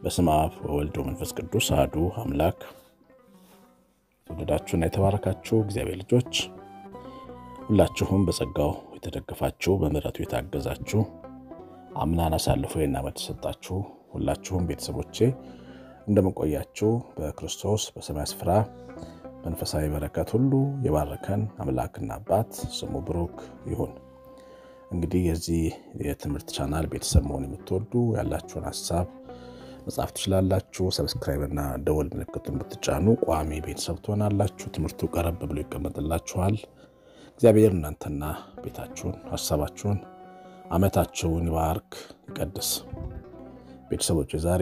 በስመ አብ ወወልድ ወመንፈስ ቅዱስ አሐዱ አምላክ። የተወደዳችሁና የተባረካችሁ እግዚአብሔር ልጆች ሁላችሁም በጸጋው የተደገፋችሁ በምሕረቱ የታገዛችሁ አምናን አሳልፎ ይህን ዓመት ተሰጣችሁ ሁላችሁም ቤተሰቦቼ እንደምንቆያችሁ በክርስቶስ በሰማይ ስፍራ መንፈሳዊ በረከት ሁሉ የባረከን አምላክና አባት ስሙ ብሩክ ይሁን። እንግዲህ የዚህ የትምህርት ቻናል ቤተሰብ መሆን የምትወዱ ያላችሁን ሀሳብ መጻፍ ትችላላችሁ። ሰብስክራይብ እና ደወል ምልክቱን ብትጫኑ ቋሚ ቤተሰብ ትሆናላችሁ። ትምህርቱ ቀረብ ብሎ ይቀመጥላችኋል። እግዚአብሔር እናንተና ቤታችሁን፣ ሀሳባችሁን፣ ዓመታችሁን ይባርክ ይቀድስ። ቤተሰቦች ዛሬ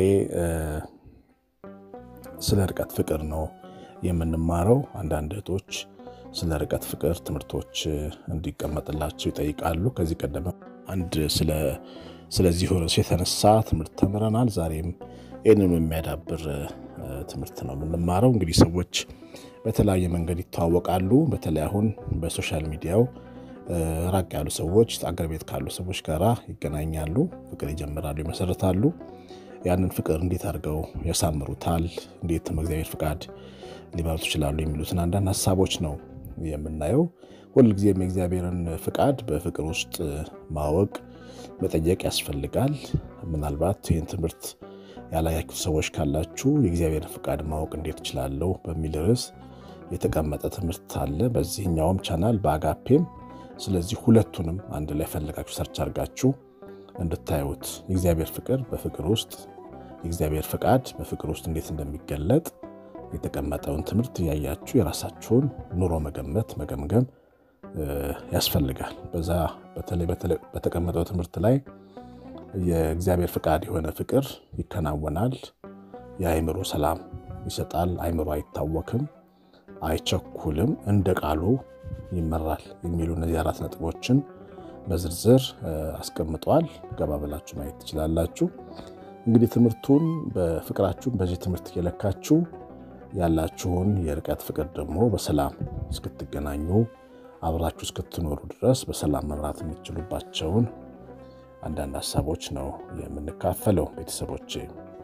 ስለ ርቀት ፍቅር ነው የምንማረው። አንዳንድ እህቶች ስለ ርቀት ፍቅር ትምህርቶች እንዲቀመጥላቸው ይጠይቃሉ። ከዚህ ቀደም አንድ ስለዚህ ርዕስ የተነሳ ትምህርት ተምረናል። ዛሬም ይህንኑ የሚያዳብር ትምህርት ነው የምንማረው። እንግዲህ ሰዎች በተለያየ መንገድ ይተዋወቃሉ። በተለይ አሁን በሶሻል ሚዲያው ራቅ ያሉ ሰዎች አገር ቤት ካሉ ሰዎች ጋር ይገናኛሉ፣ ፍቅር ይጀምራሉ፣ ይመሰርታሉ። ያንን ፍቅር እንዴት አድርገው ያሳምሩታል፣ እንዴት በእግዚአብሔር ፍቃድ ሊመሩት ይችላሉ የሚሉትን አንዳንድ ሀሳቦች ነው የምናየው። ሁልጊዜም የእግዚአብሔርን ፍቃድ በፍቅር ውስጥ ማወቅ መጠየቅ ያስፈልጋል። ምናልባት ይህን ትምህርት ያላያችሁ ሰዎች ካላችሁ የእግዚአብሔርን ፍቃድ ማወቅ እንዴት እችላለሁ በሚል ርዕስ የተቀመጠ ትምህርት አለ በዚህኛውም ቻናል በአጋፔም። ስለዚህ ሁለቱንም አንድ ላይ ፈልጋችሁ ሰርች አድርጋችሁ እንድታዩት የእግዚአብሔር ፍቅር በፍቅር ውስጥ የእግዚአብሔር ፍቃድ በፍቅር ውስጥ እንዴት እንደሚገለጥ የተቀመጠውን ትምህርት እያያችሁ የራሳችሁን ኑሮ መገመት መገምገም ያስፈልጋል። በዛ በተለይ በተቀመጠው ትምህርት ላይ የእግዚአብሔር ፍቃድ የሆነ ፍቅር ይከናወናል። የአእምሮ ሰላም ይሰጣል። አእምሮ አይታወክም፣ አይቸኩልም፣ እንደ ቃሉ ይመራል የሚሉ እነዚህ አራት ነጥቦችን በዝርዝር አስቀምጧል። ገባ ብላችሁ ማየት ትችላላችሁ። እንግዲህ ትምህርቱን በፍቅራችሁን በዚህ ትምህርት እየለካችሁ ያላችሁን የርቀት ፍቅር ደግሞ በሰላም እስክትገናኙ አብራችሁ እስክትኖሩ ድረስ በሰላም መምራት የምትችሉባቸውን አንዳንድ ሀሳቦች ነው የምንካፈለው። ቤተሰቦቼ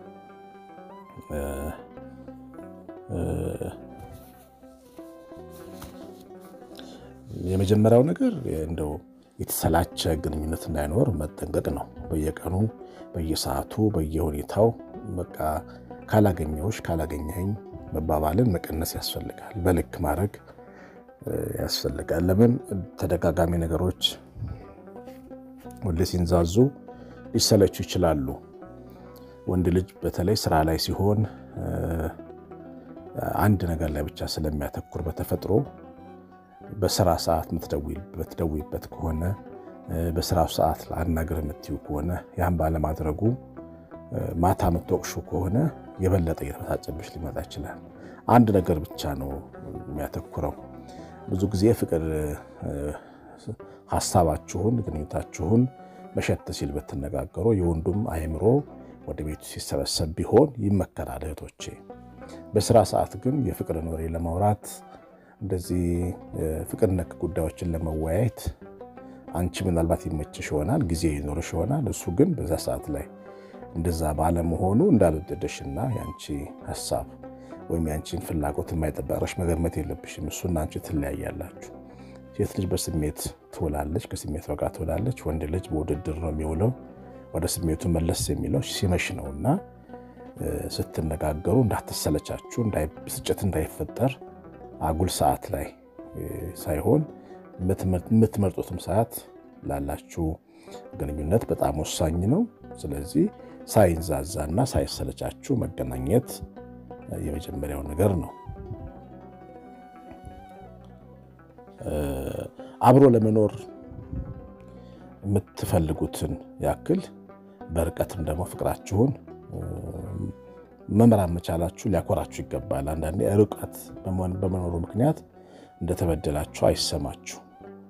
የመጀመሪያው ነገር እንደው የተሰላቸ ግንኙነት እንዳይኖር መጠንቀቅ ነው። በየቀኑ በየሰዓቱ በየሁኔታው በቃ ካላገኘሁሽ ካላገኘኸኝ መባባልን መቀነስ ያስፈልጋል። በልክ ማድረግ ያስፈልጋል። ለምን ተደጋጋሚ ነገሮች ሁሌ ሲንዛዙ ሊሰለቹ ይችላሉ። ወንድ ልጅ በተለይ ስራ ላይ ሲሆን አንድ ነገር ላይ ብቻ ስለሚያተኩር በተፈጥሮ በስራ ሰዓት የምትደውይበት ከሆነ በስራው ሰዓት አናግር የምትዩ ከሆነ ያን ባለማድረጉ ማታ የምትወቅሹ ከሆነ የበለጠ እየተበሳጨብሽ ሊመጣ ይችላል። አንድ ነገር ብቻ ነው የሚያተኩረው። ብዙ ጊዜ ፍቅር ሀሳባችሁን፣ ግንኙታችሁን መሸት ሲል ብትነጋገሩ የወንዱም አእምሮ ወደ ቤቱ ሲሰበሰብ ቢሆን ይመከራል። እህቶቼ በስራ ሰዓት ግን የፍቅርን ወሬ ለማውራት እንደዚህ ፍቅር ነክ ጉዳዮችን ለመወያየት አንቺ ምናልባት ይመችሽ ይሆናል፣ ጊዜ ይኖርሽ ይሆናል። እሱ ግን በዛ ሰዓት ላይ እንደዛ ባለመሆኑ እንዳልወደደሽና የአንቺ ሀሳብ ወይም የአንቺን ፍላጎት የማይጠበቅሽ መገመት የለብሽም። እሱና አንቺ ትለያያላችሁ። ሴት ልጅ በስሜት ትውላለች፣ ከስሜት ጋር ትውላለች። ወንድ ልጅ በውድድር ነው የሚውለው። ወደ ስሜቱ መለስ የሚለው ሲመሽ ነው እና ስትነጋገሩ እንዳትሰለቻችሁ፣ ብስጭት እንዳይፈጠር አጉል ሰዓት ላይ ሳይሆን የምትመርጡትም ሰዓት ላላችሁ ግንኙነት በጣም ወሳኝ ነው። ስለዚህ ሳይንዛዛና ሳይሰለቻችሁ መገናኘት የመጀመሪያው ነገር ነው። አብሮ ለመኖር የምትፈልጉትን ያክል በርቀትም ደግሞ ፍቅራችሁን መምራት መቻላችሁ ሊያኮራችሁ ይገባል። አንዳንዴ ርቀት በመኖሩ ምክንያት እንደተበደላችሁ አይሰማችሁ።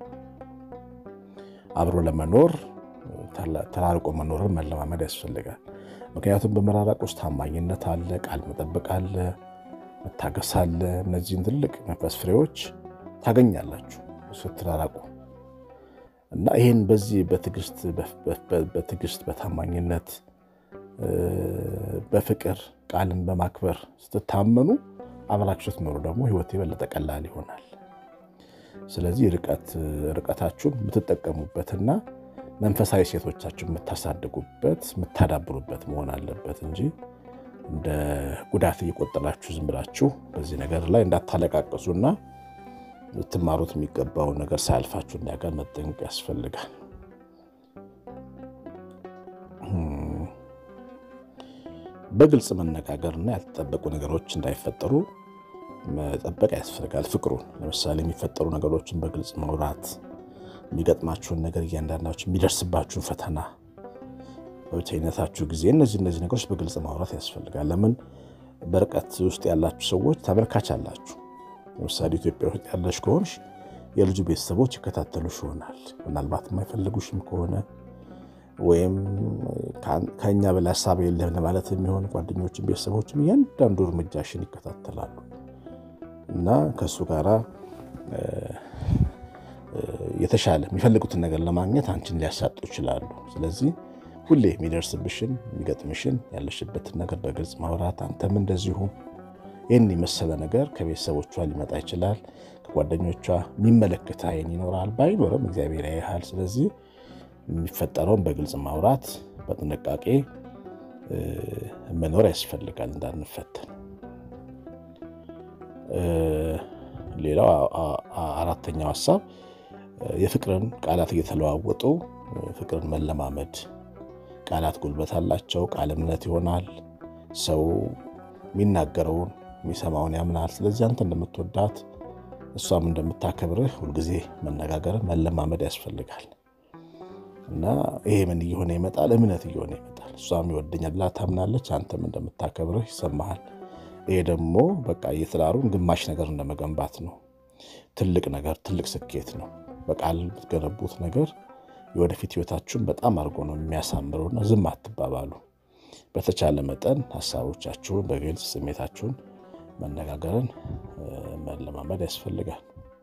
አብሮ ለመኖር ተራርቆ መኖርን መለማመድ ያስፈልጋል። ምክንያቱም በመራራቅ ውስጥ ታማኝነት አለ፣ ቃል መጠበቅ አለ፣ መታገስ አለ። እነዚህን ትልቅ መንፈስ ፍሬዎች ታገኛላችሁ ስትራራቁ እና ይህን በዚህ በትዕግስት በታማኝነት በፍቅር ቃልን በማክበር ስትታመኑ አብራችሁ ስትኖሩ ደግሞ ህይወት የበለጠ ቀላል ይሆናል። ስለዚህ ርቀታችሁን የምትጠቀሙበትና መንፈሳዊ ሴቶቻችሁን የምታሳድጉበት የምታዳብሩበት መሆን አለበት እንጂ እንደ ጉዳት እየቆጠራችሁ ዝም ብላችሁ በዚህ ነገር ላይ እንዳታለቃቅሱና ልትማሩት የሚገባውን ነገር ሳያልፋችሁ እንዲያጋር መጠንቀቅ ያስፈልጋል። በግልጽ መነጋገርና ያልተጠበቁ ነገሮች እንዳይፈጠሩ መጠበቅ ያስፈልጋል። ፍቅሩን ለምሳሌ የሚፈጠሩ ነገሮችን በግልጽ ማውራት፣ የሚገጥማችሁን ነገር እያንዳንዳችሁ የሚደርስባችሁን ፈተና በብቸኝነታችሁ ጊዜ እነዚህ እነዚህ ነገሮች በግልጽ ማውራት ያስፈልጋል። ለምን በርቀት ውስጥ ያላችሁ ሰዎች ተመልካች አላችሁ። ለምሳሌ ኢትዮጵያ ውስጥ ያለሽ ከሆንሽ የልጁ ቤተሰቦች ይከታተሉሽ ይሆናል። ምናልባት የማይፈልጉሽም ከሆነ ወይም ከእኛ በላይ ሀሳብ የለም ለማለት የሚሆን ጓደኞችን፣ ቤተሰቦችም እያንዳንዱ እርምጃሽን ይከታተላሉ እና ከእሱ ጋራ የተሻለ የሚፈልጉትን ነገር ለማግኘት አንቺን ሊያሳጡ ይችላሉ። ስለዚህ ሁሌ የሚደርስብሽን የሚገጥምሽን ያለሽበትን ነገር በግልጽ ማውራት፣ አንተም እንደዚሁ ይህን የመሰለ ነገር ከቤተሰቦቿ ሊመጣ ይችላል። ከጓደኞቿ የሚመለከት አይን ይኖራል። ባይኖርም እግዚአብሔር ያይሃል። ስለዚህ የሚፈጠረውን በግልጽ ማውራት፣ በጥንቃቄ መኖር ያስፈልጋል እንዳንፈተን። ሌላው አራተኛው ሀሳብ የፍቅርን ቃላት እየተለዋወጡ ፍቅርን መለማመድ። ቃላት ጉልበት አላቸው። ቃል እምነት ይሆናል። ሰው የሚናገረውን የሚሰማውን ያምናል። ስለዚህ አንተ እንደምትወዳት እሷም እንደምታከብርህ ሁልጊዜ መነጋገርን መለማመድ ያስፈልጋል እና ይሄ ምን እየሆነ ይመጣል? እምነት እየሆነ ይመጣል። እሷም ይወደኛል ብላ ታምናለች። አንተም እንደምታከብርህ ይሰማሃል። ይሄ ደግሞ በቃ የትዳሩን ግማሽ ነገር እንደመገንባት ነው። ትልቅ ነገር፣ ትልቅ ስኬት ነው። በቃል የምትገነቡት ነገር የወደፊት ህይወታችሁን በጣም አድርጎ ነው የሚያሳምረውና ዝም አትባባሉ። በተቻለ መጠን ሀሳቦቻችሁን በግልጽ ስሜታችሁን መነጋገርን መለማመድ ያስፈልጋል።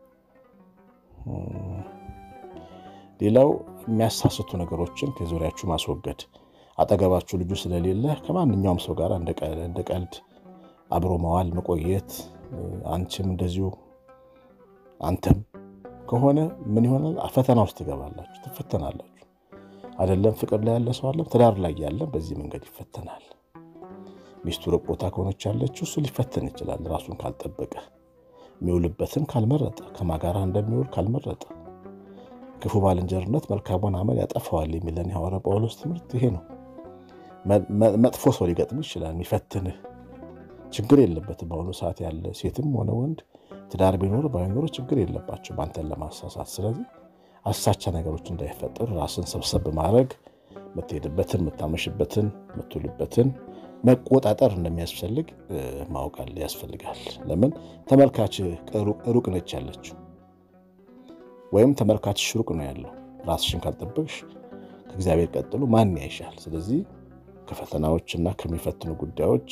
ሌላው የሚያሳስቱ ነገሮችን ከዙሪያችሁ ማስወገድ። አጠገባችሁ ልጁ ስለሌለ ከማንኛውም ሰው ጋር እንደ ቀልድ አብሮ መዋል መቆየት፣ አንቺም እንደዚሁ አንተም ከሆነ ምን ይሆናል? ፈተና ውስጥ ትገባላችሁ፣ ትፈተናላችሁ። አይደለም ፍቅር ላይ ያለ ሰው አለም ትዳር ላይ ያለም በዚህ መንገድ ይፈተናል። ሚስቱ ሩቅ ቦታ ከሆነች ያለችው እሱ ሊፈተን ይችላል። ራሱን ካልጠበቀ የሚውልበትን ካልመረጠ ከማጋራ እንደሚውል ካልመረጠ ክፉ ባልንጀርነት መልካሙን አመል ያጠፋዋል የሚለን የሐዋርያው ጳውሎስ ትምህርት ይሄ ነው። መጥፎ ሰው ሊገጥም ይችላል የሚፈትንህ ችግር የለበትም። በአሁኑ ሰዓት ያለ ሴትም ሆነ ወንድ ትዳር ቢኖር ባይኖር ችግር የለባቸውም አንተን ለማሳሳት። ስለዚህ አሳቻ ነገሮች እንዳይፈጠሩ ራስን ሰብሰብ ማድረግ የምትሄድበትን፣ የምታመሽበትን፣ የምትውልበትን መቆጣጠር እንደሚያስፈልግ ማወቃል ያስፈልጋል። ለምን ተመልካች ሩቅ ነች ያለችው ወይም ተመልካችሽ ሩቅ ነው ያለው። ራስሽን ካልጠበቅሽ ከእግዚአብሔር ቀጥሎ ማን ያይሻል? ስለዚህ ከፈተናዎችና ከሚፈትኑ ጉዳዮች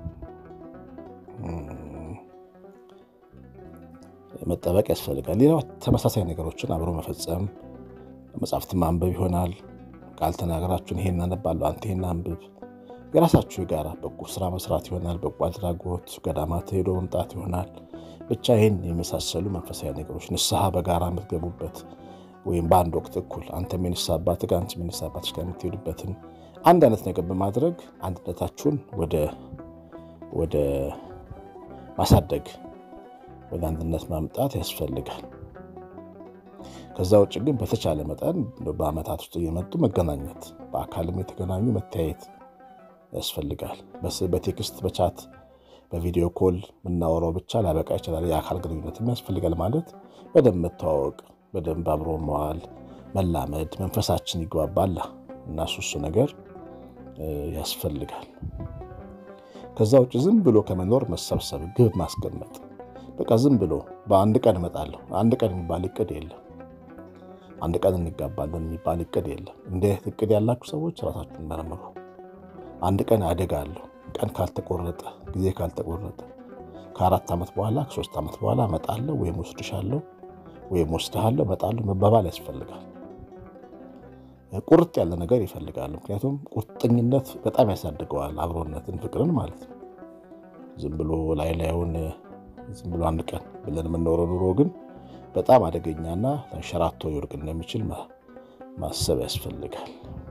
መጠበቅ ያስፈልጋል። ሌላው ተመሳሳይ ነገሮችን አብሮ መፈጸም፣ መጽሐፍትን ማንበብ ይሆናል። ቃል ተናገራችሁን ይሄን አነባለሁ አንተ ይሄን አንብብ። የራሳችሁ የጋራ በጎ ስራ መስራት ይሆናል። በጎ አድራጎት፣ ገዳማት ሄዶ መምጣት ይሆናል። ብቻ ይህን የመሳሰሉ መንፈሳዊ ነገሮች ንስሐ በጋራ የምትገቡበት ወይም በአንድ ወቅት እኩል አንተም የንስሐ አባትህ ጋር አንቺም የንስሐ አባትሽ ጋር የምትሄዱበትን አንድ አይነት ነገር በማድረግ አንድነታችሁን ወደ ማሳደግ ወደ አንድነት ማምጣት ያስፈልጋል። ከዛ ውጭ ግን በተቻለ መጠን በዓመታት ውስጥ እየመጡ መገናኘት፣ በአካልም የተገናኙ መተያየት ያስፈልጋል። በቴክስት በቻት በቪዲዮ ኮል የምናወራው ብቻ ላበቃ ይችላል። የአካል ግንኙነትም ያስፈልጋል። ማለት በደንብ መተዋወቅ፣ በደንብ አብሮ መዋል፣ መላመድ፣ መንፈሳችን ይግባባላ እና ሱሱ ነገር ያስፈልጋል። ከዛ ውጭ ዝም ብሎ ከመኖር መሰብሰብ፣ ግብ ማስቀመጥ በቃ ዝም ብሎ በአንድ ቀን እመጣለሁ አንድ ቀን የሚባል እቅድ የለም። አንድ ቀን እንጋባለን የሚባል እቅድ የለም። እንዲህ እቅድ ያላችሁ ሰዎች ራሳችሁን መርምሩ። አንድ ቀን አደጋለሁ ቀን ካልተቆረጠ ጊዜ ካልተቆረጠ ከአራት ዓመት በኋላ ከሶስት ዓመት በኋላ እመጣለሁ ወይም ወስድሻለሁ ወይም ወስድሃለሁ እመጣለሁ መባባል ያስፈልጋል። ቁርጥ ያለ ነገር ይፈልጋል። ምክንያቱም ቁርጠኝነት በጣም ያሳድገዋል አብሮነትን፣ ፍቅርን ማለት ነው። ዝም ብሎ ላይ ላዩን ዝም ብሎ አንድ ቀን ብለን የምንኖረው ኑሮ ግን በጣም አደገኛና ተንሸራቶ ሊወድቅ እንደሚችል ማሰብ ያስፈልጋል።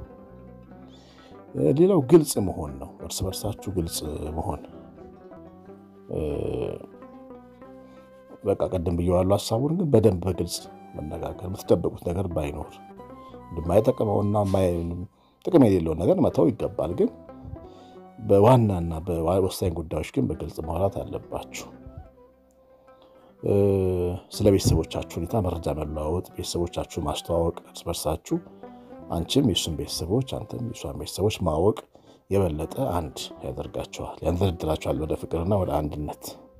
ሌላው ግልጽ መሆን ነው። እርስ በርሳችሁ ግልጽ መሆን በቃ ቀደም ብየዋለሁ። ሀሳቡን ግን በደንብ በግልጽ መነጋገር፣ የምትደበቁት ነገር ባይኖር የማይጠቅመውና ጥቅም የሌለውን ነገር መተው ይገባል። ግን በዋናና በወሳኝ ጉዳዮች ግን በግልጽ ማውራት አለባችሁ። ስለ ቤተሰቦቻችሁ ሁኔታ መረጃ መለዋወጥ፣ ቤተሰቦቻችሁ ማስተዋወቅ፣ እርስ በርሳችሁ አንቺም የእሱን ቤተሰቦች አንተም የእሷን ቤተሰቦች ማወቅ የበለጠ አንድ ያደርጋቸዋል፣ ያንደረድራቸዋል ወደ ፍቅርና ወደ አንድነት።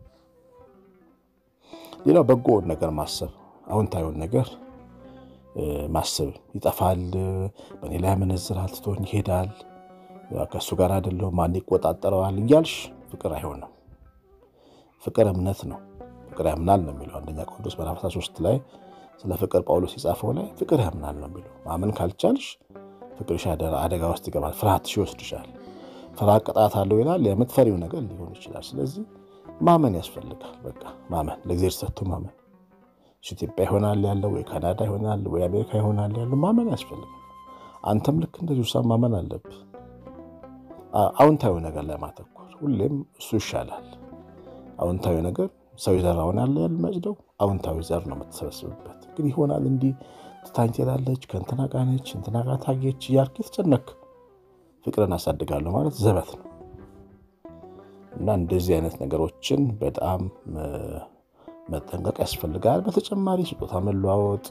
ሌላው በጎውን ነገር ማሰብ፣ አዎንታዊውን ነገር ማሰብ። ይጠፋል፣ በእኔ ላይ ያመነዝራል፣ ትቶኝ ይሄዳል፣ ከእሱ ጋር አይደለሁም፣ ማን ይቆጣጠረዋል እያልሽ ፍቅር አይሆንም። ፍቅር እምነት ነው። ፍቅር ያምናል ነው የሚለው አንደኛ ቆሮንቶስ ምዕራፍ 13 ላይ ስለ ፍቅር ጳውሎስ የጻፈው ላይ ፍቅር ያምናል ነው የሚለው። ማመን ካልቻልሽ ፍቅርሽ አደጋ ውስጥ ይገባል፣ ፍርሃትሽ ይወስድሻል። ፍርሃት ቅጣት አለው ይላል። የምትፈሪው ነገር ሊሆን ይችላል። ስለዚህ ማመን ያስፈልጋል። በቃ ማመን፣ ለእግዚአብሔር ሰጥቶ ማመን። ኢትዮጵያ ይሆናል ያለው ወይ ካናዳ ይሆናል ወይ አሜሪካ ይሆናል ያለው ማመን ያስፈልጋል። አንተም ልክ እንደዚሁ ሳ ማመን አለብህ። አዎንታዊ ነገር ላይ ማተኮር ሁሌም እሱ ይሻላል። አዎንታዊ ነገር ሰው የዘራውን ያለ ያልመጭደው አዎንታዊ ዘር ነው የምትሰበስብበት። ግን ይሆናል እንዲህ ትታኝ ትሄዳለች፣ ከእንትና ጋር ነች፣ እንትና ጋር ታየች እያልክ የተጨነክ ፍቅርን አሳድጋለሁ ማለት ዘበት ነው እና እንደዚህ አይነት ነገሮችን በጣም መጠንቀቅ ያስፈልጋል። በተጨማሪ ስጦታ መለዋወጥ፣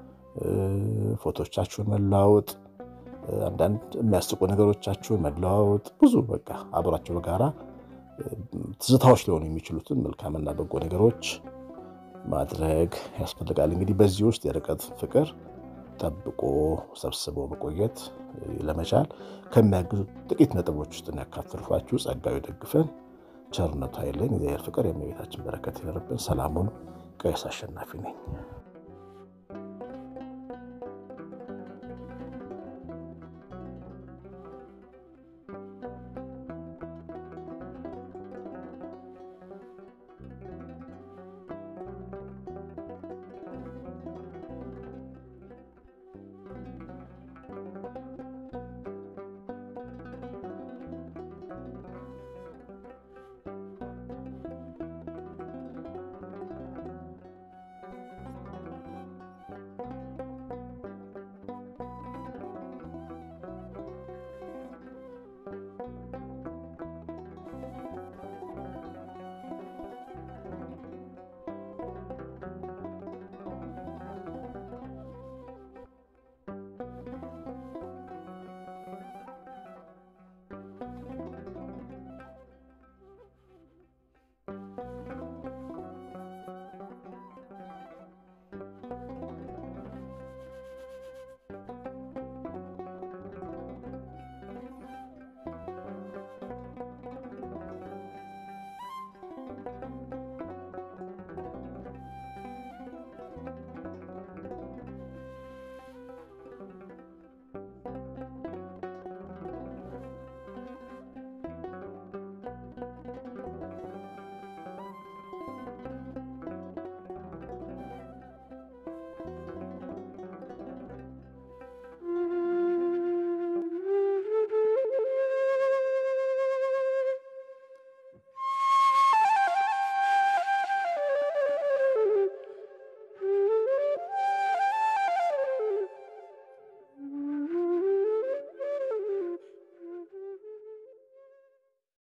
ፎቶቻችሁን መለዋወጥ፣ አንዳንድ የሚያስቁ ነገሮቻችሁን መለዋወጥ፣ ብዙ በቃ አብራችሁ በጋራ ትዝታዎች ሊሆኑ የሚችሉትን መልካምና በጎ ነገሮች ማድረግ ያስፈልጋል። እንግዲህ በዚህ ውስጥ የርቀት ፍቅር ጠብቆ ሰብስቦ መቆየት ለመቻል ከሚያግዙ ጥቂት ነጥቦች ውስጥ ያካፈልኳችሁ። ጸጋው ይደግፈን፣ ቸርነቱ አይለየን። የእግዚአብሔር ፍቅር የእመቤታችን በረከት ይደርብን። ሰላሙን ቀሲስ አሸናፊ ነኝ።